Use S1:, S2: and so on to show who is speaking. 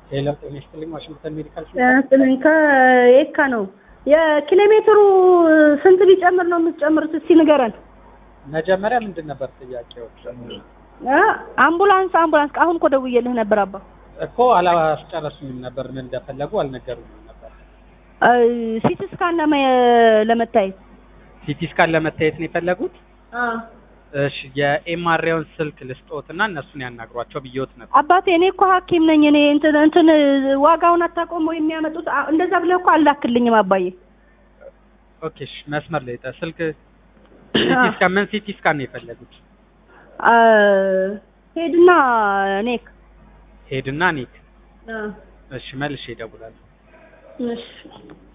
S1: ሌላ ጤና ይስጥልኝ። ዋሽንግተን ሜዲካል
S2: ያስጥልኝ ከየካ ነው። የኪሎ ሜትሩ ስንት ቢጨምር ነው የምትጨምሩት? እስቲ ንገረን።
S1: መጀመሪያ ምንድን ነበር ጥያቄዎች?
S2: አ አምቡላንስ አምቡላንስ አሁን እኮ ደውዬልህ ነበር አባ
S1: እኮ አላስጨረሱኝም ነበር። ምን እንደፈለጉ አልነገሩኝም ነበር።
S2: ሲቲ ስካን ለመ- ለመታየት
S1: ሲቲ ስካን ለመታየት ነው የፈለጉት?
S2: አ
S1: እሺ የኤምአርአይውን ስልክ ልስጦትና እነሱን ያናግሯቸው ብዬዎት ነበር።
S2: አባቴ እኔ እኮ ሐኪም ነኝ። እኔ እንትን እንትን ዋጋውን አታውቀውም ወይ የሚያመጡት? አ- እንደዛ ብለህ እኮ አላክልኝም አባዬ።
S1: ኦኬ እሺ፣ መስመር ላይ ጠ- ስልክ ሲቲ ስካን ምን ሲቲ ስካን ነው የፈለጉት?
S2: አ ሄድና ኔክ
S1: ሄድና ኒክ።
S2: አ
S1: እሺ መልሼ እደውላለሁ።
S2: እሺ